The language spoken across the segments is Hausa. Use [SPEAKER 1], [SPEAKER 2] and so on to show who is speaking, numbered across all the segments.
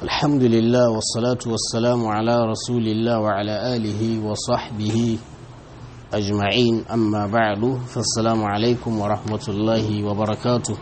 [SPEAKER 1] الحمد لله والصلاة والسلام على رسول الله وعلى آله وصحبه أجمعين أما بعد فالسلام عليكم ورحمة الله وبركاته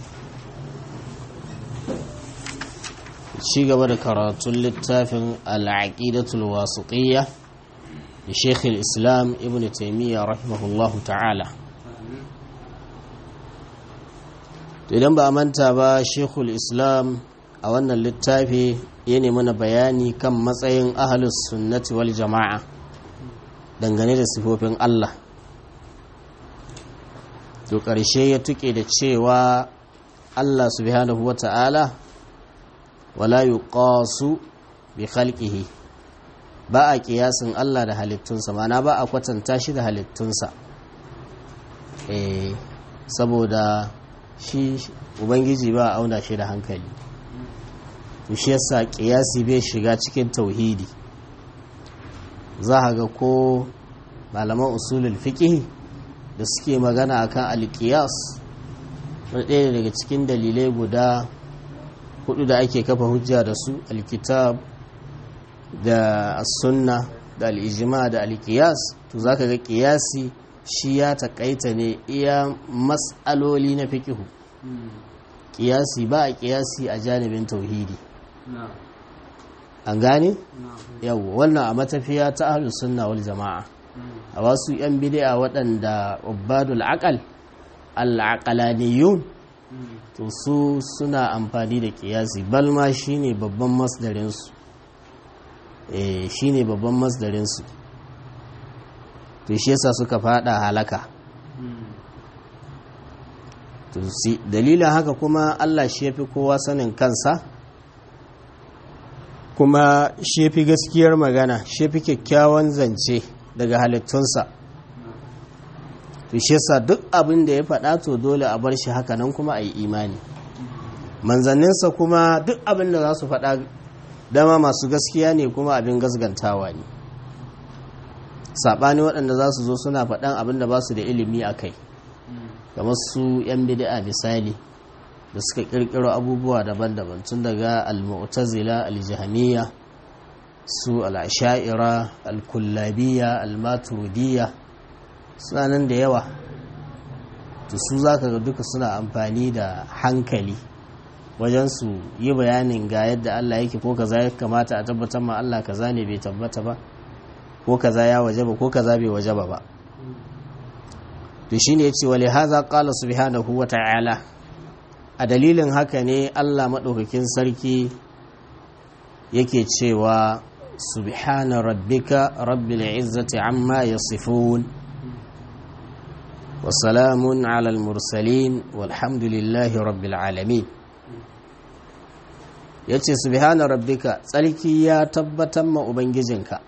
[SPEAKER 1] شيء قبل كرات للتافن العقيدة الواسطية لشيخ الإسلام ابن تيمية رحمه الله تعالى idan ba a manta ba shekul islam a wannan littafi ya nemi mana bayani kan matsayin ahalus sunnati wal jama'a dangane da sifofin Allah to ƙarshe ya tuke da cewa Allah subhanahu wa ta'ala wala yuqasu bi khalqihi ba a kiyasin Allah da halittunsa mana ba a kwatanta shi da halittunsa eh saboda shi ubangiji ba a auna shi da hankali shi yasa kiyasi bai shiga cikin tauhidi za a ga ko malaman usulul fiqh da suke magana akan alqiyas ɗaya daga cikin dalilai guda hudu da ake kafa hujja da su alkitab da sunna da al'ijima da alkiyas to zaka ga kiyasi shi ya takaita ne iya matsaloli na fikihu kiyasi ba a kiyasi a janibin tauhidi an gane? yau wannan a matafiya ta ahlus sunna wal jama'a a wasu yan bid'a waɗanda ubadul aqal al-aqlaniyun to su suna amfani da kiyasi balma shine babban masdarinsu eh shine babban masdarinsu to shi yasa suka fada halaka to si dalilin haka kuma Allah shi yafi kowa sanin kansa kuma shi yafi gaskiyar magana shi yafi kyakkyawan zance daga halittunsa to shi yasa duk abin da ya faɗa to dole a bar shi haka nan kuma a yi imani manzanninsa kuma duk abin da za su faɗa dama masu gaskiya ne kuma abin gasgantawa ne saɓani waɗanda za su zo suna faɗan abin da ba su da ilimi a kai kamar su 'yan bid'a misali da suka ƙirƙiro abubuwa daban-daban tun daga al-mu'tazila al-jahmiya su al-asha'ira al-kullabiyya al-maturidiyya suna nan da yawa to su zaka ga duka suna amfani da hankali wajen su yi bayanin ga yadda Allah yake ko kaza ya kamata a tabbatar ma Allah kaza ne bai tabbata ba ko kaza ya wajaba ko kaza bai wajaba ba to shine yace wali hadha qala subhanahu wa ta'ala a dalilin haka ne Allah madaukakin sarki yake cewa subhana rabbika rabbil izzati amma yasifun wa salamun ala al mursalin walhamdulillahi rabbil alamin yace subhana rabbika tsarki ya tabbatar ma ubangijinka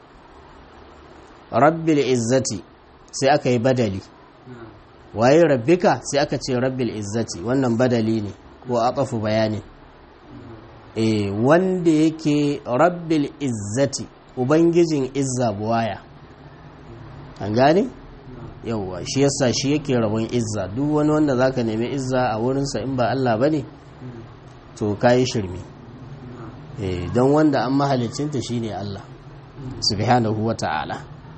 [SPEAKER 1] rabbil izzati sai aka yi badali waye rabbika sai aka ce rabbil izzati wannan badali ne ko atafu bayani eh wanda yake rabbil izzati ubangijin izza buwaya an gane yauwa shi yasa shi yake rabon izza duk wani wanda zaka nemi izza a wurinsa in ba Allah bane to kayi shirme eh don wanda an mahalicinta shine Allah subhanahu wata'ala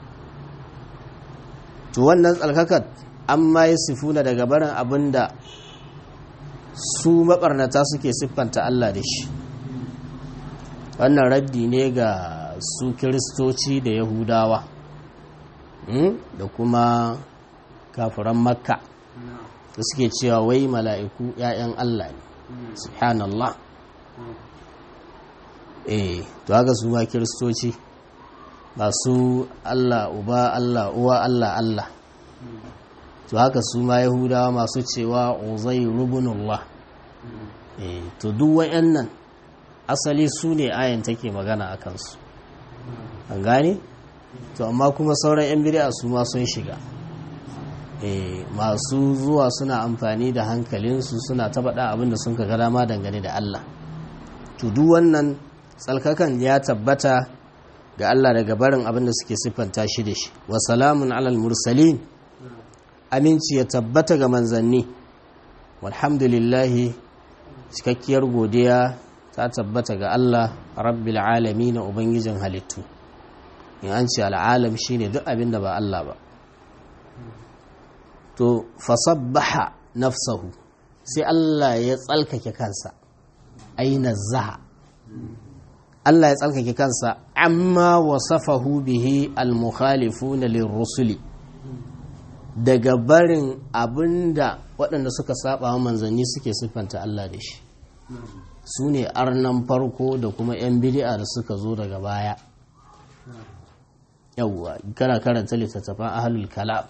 [SPEAKER 1] to wannan tsalkakat an ma yi sifuna daga barin abin da su maɓarnata suke siffanta Allah da shi wannan raddi ne ga su kiristoci da yahudawa da kuma kafiran makka da suke cewa wai mala'iku ‘ya'yan Allah ne subhanallah eh to haka su ma kiristoci masu Allah uba Allah uwa Allah Allah to haka su ma yahudawa masu cewa uzai rubunullah eh to duk wayannan asali su ne ayan take magana a kansu an gane to amma kuma sauran yan bid'a su ma sun shiga eh masu zuwa suna amfani da hankalinsu suna ta faɗa abin da sun ga dama dangane da Allah to duk wannan tsalkakan ya tabbata ga Allah daga barin abin da suke siffanta shi da shi wa salamun alal mursalin aminci ya tabbata ga manzanni walhamdulillahi cikakkiyar godiya ta tabbata ga Allah rabbil alamin ubangijin halittu in an ce al'alam shine duk abin da ba Allah ba to fasabbaha nafsahu sai Allah ya tsalkake kansa aina zaha Allah ya tsalkake kansa amma wasafahu bihi al-mukhalifuna lirrusuli daga barin abinda waɗanda suka saba wa manzanni suke siffanta Allah da shi su ne arnan farko da kuma 'yan bidi'a da suka zo daga baya yawwa kana karanta littattafan ahlul kalam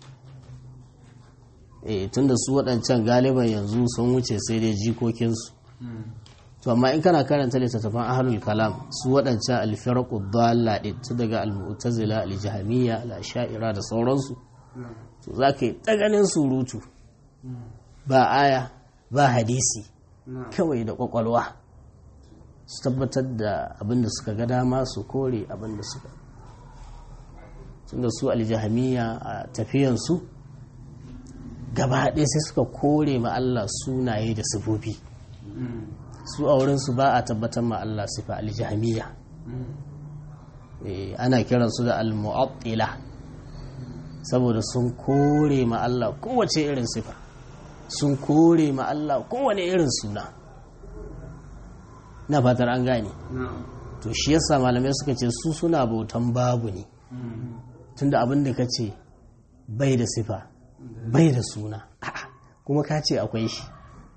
[SPEAKER 1] eh tunda su waɗancan galiban yanzu sun wuce sai dai jikokinsu to amma in kana karanta littattafan ahlul kalam su waɗancan alfirqu dalla din ta daga al-mu'tazila al-jahmiyya al-ash'ira da sauransu to zaka yi taganin surutu ba aya ba hadisi kawai da kwakwalwa su tabbatar da abinda suka ga dama su kore abinda suka tunda su aljahamiya a tafiyansu gaba ɗaya sai suka kore ma Allah sunaye da sifofi su a wurinsu ba a tabbatar ma Allah sifa aljahamiya ana kiransu da almu'attila saboda sun kore ma Allah kowace irin sifa sun kore ma Allah kowane irin suna na fatar an gane to shi yasa malamai suka ce su suna bautan babu ne tunda abin da ka ce bai da sifa bai da suna kuma ka ce akwai shi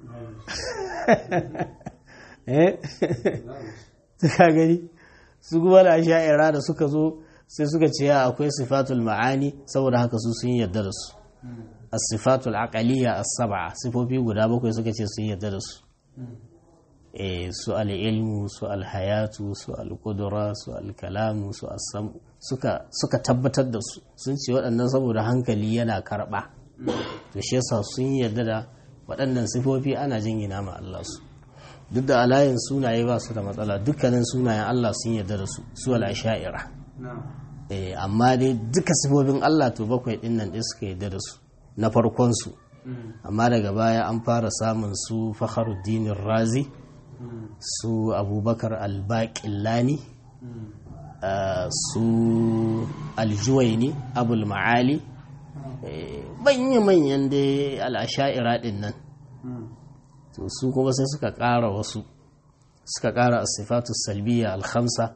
[SPEAKER 1] eh ka gani su kuma da sha'ira da suka zo sai suka ce akwai sifatul ma'ani saboda haka su sun yarda da su as-sifatul aqaliyya as-sab'a sifofi guda bakwai suka ce sun yarda da su eh su al-ilmu su al-hayatu su al-qudra su al-kalamu su as-sam suka suka tabbatar da su sun ce waɗannan saboda hankali yana karɓa to shi yasa sun yarda da waɗannan sifofi ana jingina ma Allah su duk da alayin sunaye ba su da matsala dukkanin sunayen Allah sun yarda da su su al-asha'ira eh amma dai duka sifofin Allah to bakwai din nan dai suka yarda da su na farkon su amma daga baya an fara samun su Fakhruddin Razi su Abubakar Al-Baqillani su Al-Juwayni Abul Ma'ali manya-manyan dai al-asha'ira din nan to su kuma sai suka ƙara wasu suka ƙara asifatu salbiya al-khamsa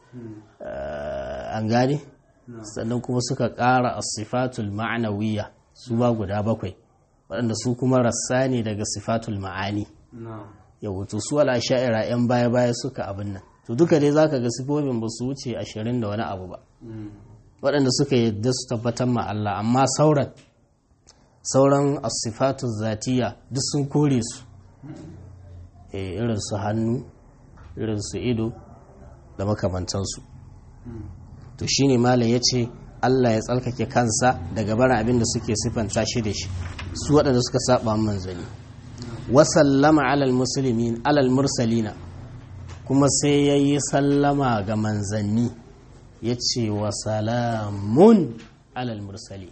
[SPEAKER 1] an gane sannan kuma suka ƙara asifatul ma'anawiya su ba guda bakwai waɗanda su kuma rassa ne daga sifatul ma'ani yau to su ala sha'ira 'yan baya-baya suka abin nan to duka dai zaka ga sifofin ba su wuce ashirin da wani abu ba waɗanda suka yadda su tabbatar ma Allah amma sauran sauran asifatu zatiya duk sun kore su irin su hannu irin su ido da makamantansu to shine malam ya ce Allah ya tsalkake kansa daga barin abin da suke siffanta shi da shi su waɗanda suka saba manzani wasallama alal musulmin alal mursalina kuma sai ya yi sallama ga manzanni ya ce wa salamun alal mursali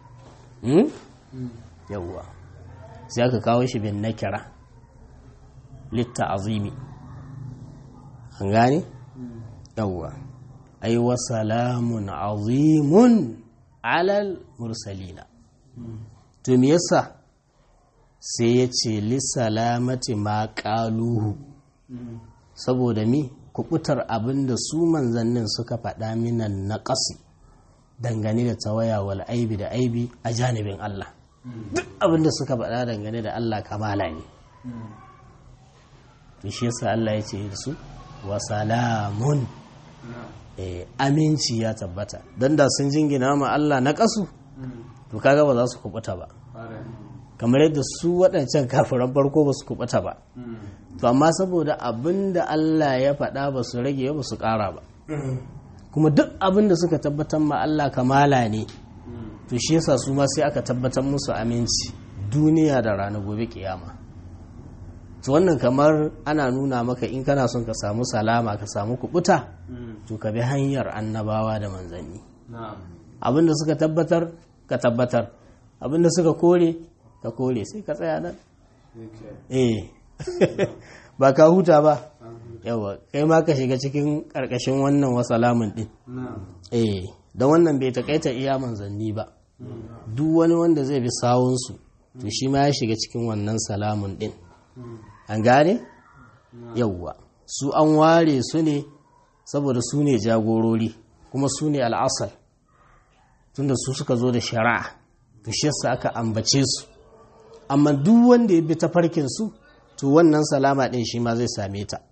[SPEAKER 1] yawwa sai aka kawo shi bin nakira litta azimi an gane yawwa ai wa salamun azimun alal mursalina to me yasa sai ya ce li salamati ma qaluhu saboda mi kubutar abin da su manzannin suka faɗa minan naƙasi dangane da tawaya wal aibi da aibi a janibin Allah duk abin da suka faɗa dangane da Allah kamala ne to shi yasa Allah ya ce da su wa salamun aminci ya tabbata don da sun jingina ma Allah na ƙasu to kaga ba za su kubuta ba kamar yadda su waɗancan kafiran farko ba su kubuta ba to amma saboda abin da Allah ya faɗa ba su rage ba su ƙara ba kuma duk abin da suka tabbatar ma Allah kamala ne to shi yasa su ma sai aka tabbatar musu aminci duniya da rana gobe kiyama to wannan kamar ana nuna maka in kana son ka samu salama ka samu kubuta to ka bi hanyar annabawa da manzanni abinda suka tabbatar ka tabbatar abinda suka kore ka kore sai ka tsaya nan eh ba ka huta ba yawa kai ma ka shiga cikin ƙarƙashin wannan wasalamun ɗin eh don wannan bai taƙaita iya manzanni ba duk wani wanda zai bi sawunsu to shi ma ya shiga cikin wannan salamun ɗin an gane yawwa su an ware su ne saboda su ne jagorori kuma su ne al'asar tunda su suka zo da shari'a to shi yasa aka ambace su amma duk wanda ya bi ta farkin su to wannan salama din shi ma zai same ta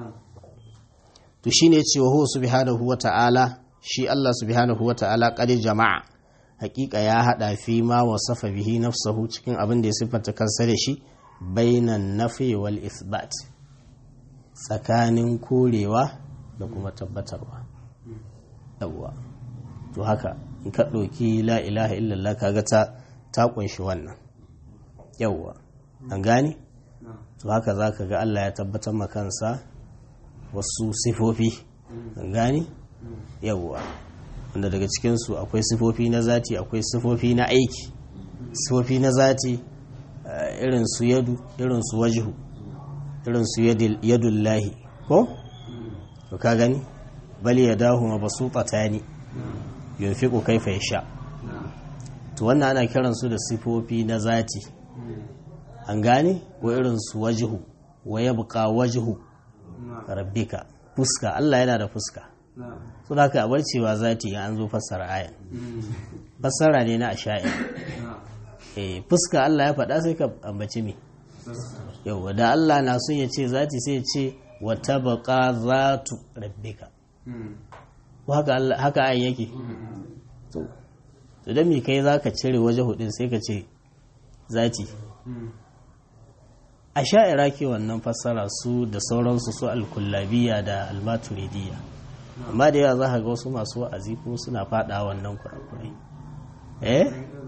[SPEAKER 1] to shine cewa hu subhanahu wata'ala shi Allah subhanahu wata'ala qad jama'a hakika ya hada fi ma wasafa bihi nafsahu cikin abin da ya siffanta kansa da shi bainan nafi wal isbat tsakanin korewa da kuma tabbatarwa yawwa to haka in ka ɗauki la ilaha illallah kaga ta ta kunshi wannan yawwa an gane to haka za ka ga Allah ya tabbatar ma kansa wasu sifofi an gane yawwa wanda daga cikinsu akwai sifofi na zati akwai sifofi na aiki sifofi na zati irin su yadu irin su wajihu irin su yadullahi ko to ka gani bali ya dahu ma basu ne yunfiqu kaifa yasha to wannan ana kiran su da sifofi na zati an gane ko irin su wajihu wa yabqa wajhu rabbika fuska Allah yana da fuska so da haka bar cewa zati an zo fassara ayan fassara ne na asha'ir eh fuska Allah ya faɗa sai ka ambaci me yau da Allah na son ya ce zati sai ya ce wa tabqa zatu rabbika haka ayin yake to to dan me kai zaka cire waje hudin sai ka ce zati a sha'ira ke wannan fassara su da sauransu su alkullabiya da almaturidiyya amma da yawa za ka ga wasu masu wa'azi ko suna fada wannan kurakurai eh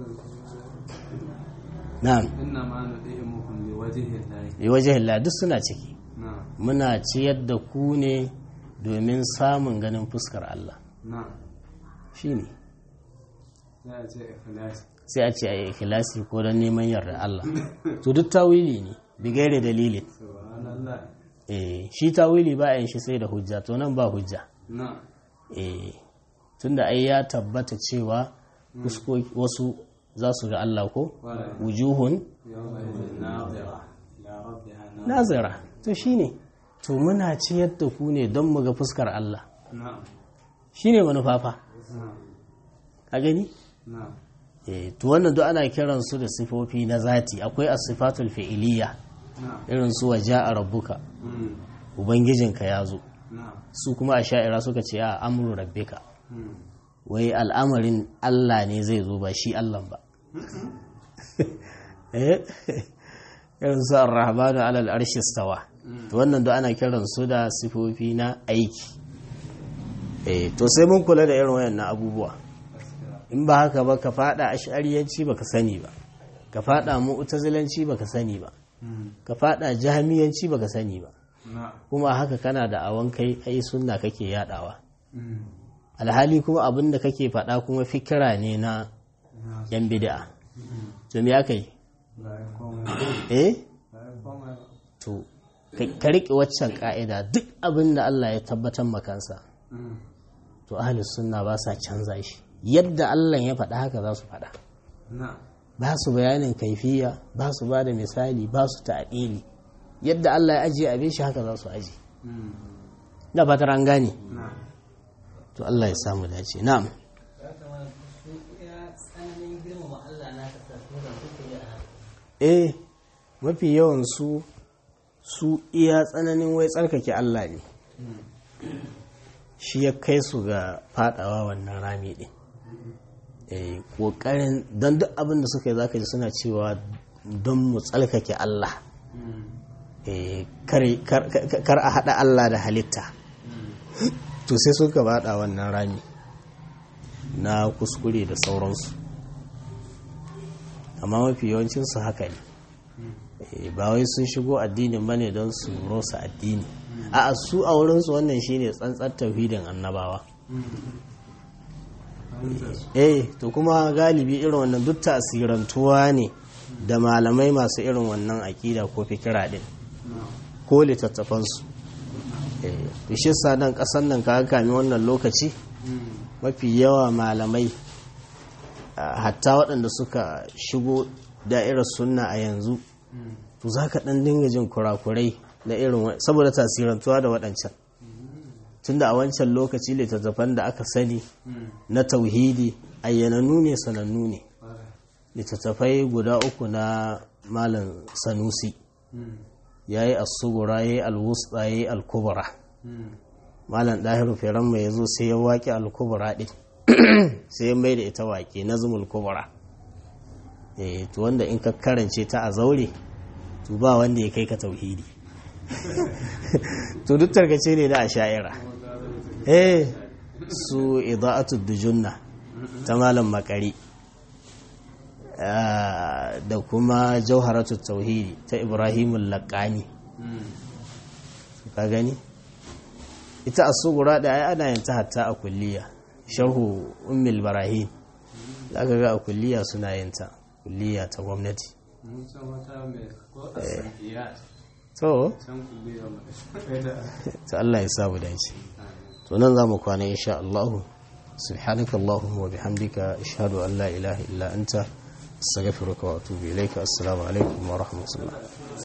[SPEAKER 1] na'am
[SPEAKER 2] inna ma nudi'imukum liwajhillahi
[SPEAKER 1] liwajhillah duk suna ciki muna ciyar da ku ne domin samun ganin fuskar Allah
[SPEAKER 2] na
[SPEAKER 1] shine
[SPEAKER 2] sai a ce ikhlasi
[SPEAKER 1] sai a ce a yi ikhlasi ko don neman yarda Allah to duk tawili ne bigaire dalilin
[SPEAKER 2] subhanallah
[SPEAKER 1] eh shi tawili ba yin shi sai da hujja to nan ba hujja
[SPEAKER 2] na
[SPEAKER 1] eh tunda ai ya tabbata cewa fuskoki wasu za su ga Allah ko
[SPEAKER 2] wala
[SPEAKER 1] wujuhun
[SPEAKER 2] yawma idhin nadira ila rabbiha nadira
[SPEAKER 1] nazira to shine to muna ciyar da ku ne don mu ga fuskar Allah
[SPEAKER 2] na
[SPEAKER 1] shine manufafa
[SPEAKER 2] na
[SPEAKER 1] a gani
[SPEAKER 2] na
[SPEAKER 1] eh to wannan duk ana kiran su da sifofi na zati akwai as-sifatul fi'iliyya
[SPEAKER 2] na
[SPEAKER 1] irin su waja'a rabbuka
[SPEAKER 2] mm
[SPEAKER 1] ubangijinka ya zo
[SPEAKER 2] na
[SPEAKER 1] su kuma a sha'ira suka ce a amru rabbika
[SPEAKER 2] mm
[SPEAKER 1] wai al'amarin Allah ne zai zo ba shi Allah ba eh irin su ar-rahmanu alal arshi stawa to wannan duk ana kiran su da sifofi na aiki eh to sai mun kula da irin wayannan abubuwa in ba haka ba ka fada ash'ariyanci baka sani ba ka fada mu'tazilanci baka sani ba
[SPEAKER 2] mm
[SPEAKER 1] ka fada jahmiyanci baka sani ba
[SPEAKER 2] na
[SPEAKER 1] kuma haka kana da awan kai ai sunna kake yadawa
[SPEAKER 2] mm
[SPEAKER 1] alhali kuma abin da kake faɗa kuma fikira ne na
[SPEAKER 2] na
[SPEAKER 1] yan bid'a to me aka yi
[SPEAKER 2] la yakoma
[SPEAKER 1] eh
[SPEAKER 2] la yakoma
[SPEAKER 1] to ka ka riƙe waccan ƙa'ida duk abin da Allah ya tabbatar makansa
[SPEAKER 2] mm
[SPEAKER 1] to ahlus sunna ba sa canza shi yadda Allah ya faɗa haka za su faɗa
[SPEAKER 2] na
[SPEAKER 1] ba su bayanin kaifiya ba su ba da misali ba su ta'dili yadda Allah ya ajiye abin shi haka za su ajiye
[SPEAKER 2] mm
[SPEAKER 1] da fatar an gane
[SPEAKER 2] na
[SPEAKER 1] to Allah ya samu dace na'am eh mafi yawan su su iya tsananin wai tsarkake Allah ne shi ya kai su ga fadawa wannan rami din eh kokarin don duk abin da suka yi zaka ji suna cewa don mu tsarkake Allah
[SPEAKER 2] mm
[SPEAKER 1] eh kar kar- kar- kar a hada Allah da halitta to sai suka bada wannan rami na kuskure da sauransu amma mafi yawancinsu haka ne Eh, ba wai sun shigo addinin bane don su rosa addini a su a wurinsu wannan shine tsantsar tauhidin annabawa eh to kuma galibi irin wannan duk tasirantuwa ne da malamai masu irin wannan aƙida ko fikira din
[SPEAKER 2] na
[SPEAKER 1] ko littattafansu to shi sa nan kasan nan ka kami wannan lokaci mafi yawa malamai hatta waɗanda suka shigo da'irar sunna a yanzu to za ka ɗan dinga jin kurakurai na irin saboda tasirantuwa da waɗancan tunda a wancan lokaci littattafan da aka sani na tauhidi ayyananu ne sanannu ne littattafai guda uku na malam sanusi ya yi asubura ya yi alwusta ya yi alkubura malam ɗahiru firan mai ya zo sai ya waƙe alkubura ɗin sai ya mai da ita waƙe na zumul kubura to wanda in ka karance ta a zaure to ba wanda ya kai ka tauhidi to duk tarkace ne na a sha'ira eh su ida'atu dujunna ta malam makari da kuma jauharatu tauhidi ta ibrahimul laqani ka gani ita asugura da ai ana yanta hatta a kulliya sharhu ummul barahim da aka ga a kulliya suna yanta kulliya ta gwamnati to ta Allah ya samu dace to nan za mu kwana insha Allah subhanaka Allahumma wa bihamdika ashhadu an la ilaha illa anta astaghfiruka wa atubu ilayka assalamu alaikum wa rahmatullah